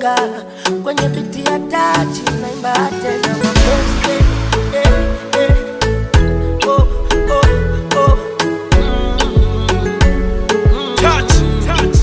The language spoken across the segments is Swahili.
nafunga kwenye biti ya tachi naimba tena mapenzi eh, eh, eh. Oh, oh, oh. Touch, touch.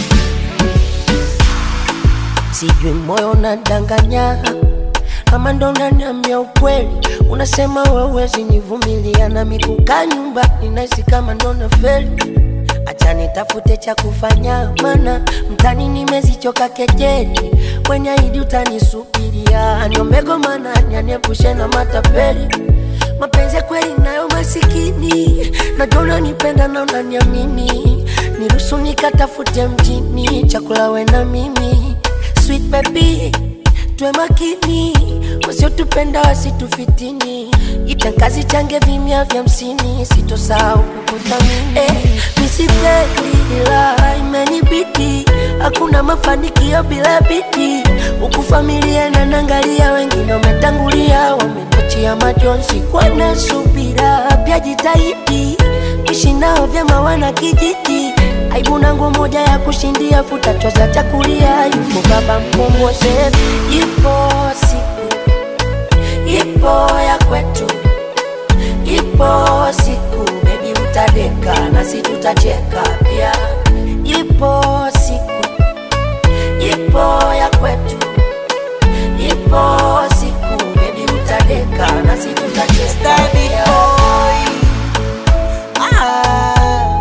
sijui moyo unadanganya kama ndo unaniambia ukweli unasema wewezi nivumilia na mikuka nyumba ninahisi kama ndo na feli acha nitafute cha kufanya mana mtani nimezichoka kejeli kwenye idi utanisubiria niomegomana nyaniepushe na matapeli mapenzi ya kweli nayo masikini najua unanipenda na unaniamini niruhusu nikatafute mjini chakula we na mimi sweet baby tuwe makini wasiotupenda wasitufitini itangazi change vimya vya msini sitosahau kukuthamini eh, misipendi ila imenibidi hakuna mafanikio bila bidii huku familia nanangalia wengine wametangulia wametachia majonzi kwana subira pia jitahidi ishi nao vyema wana kijiji aibu na nguo moja ya kushindia futa choza chakulia yupo baba mkombozi ipo siku ipo ya kwetu ipo siku bebi utadeka nasi tutacheka pia ipo siku ipo ya kwetu ipo siku bebi utadeka nasi tutacheka Stabby pia. boy. Ah.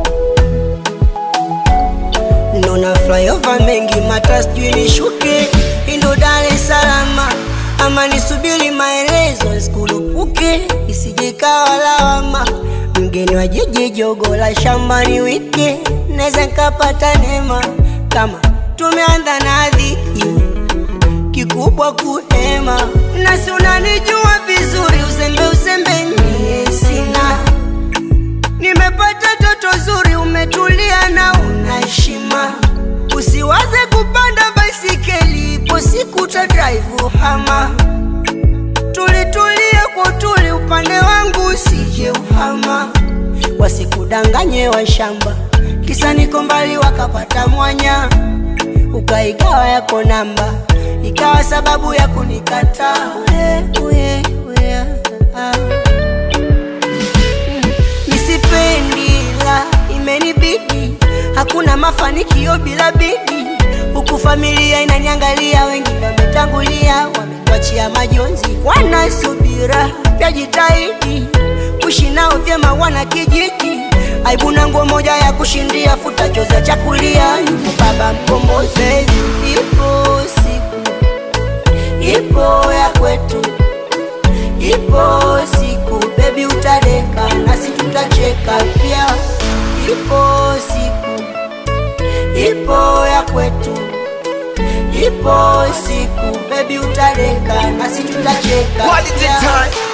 Nona flyover mengi mata sijui nishuke indo Dar es Salaam ama nisubiri maelezo nisikulupuke isije kawa lawama mgeni wa jiji jogo la shambani wike naweza nkapata neema kama tumeanza na dhiki kikubwa kuhema nasi unanijua vizuri uzembe uzembe nie sina nimepata toto zuri umetulia na una heshima usiwaze kupanda baisikeli ipo siku ta drive hama tulitulie kwa utuli upande wangu usije uhama wasikudanganye wa shamba kisa niko mbali wakapata mwanya ukaigawa yako namba ikawa sababu ya kunikataa Uye, uye, uye, ah. Nisipendi la imenibidi, hakuna mafanikio bila bidi. Huku familia inaniangalia, wengine wametangulia, wametuachia majonzi, wana subira pia jitahidi kuishi nao vyema, wana kijiji aibu na nguo moja ya kushindia, futa choza chakulia, yupo baba mkombozi, ipo siku ipo ya kwetu ipo siku bebi utadeka nasi tutacheka pia ipo siku ipo ya kwetu ipo siku bebi utadeka nasi tutacheka Quality pia. time.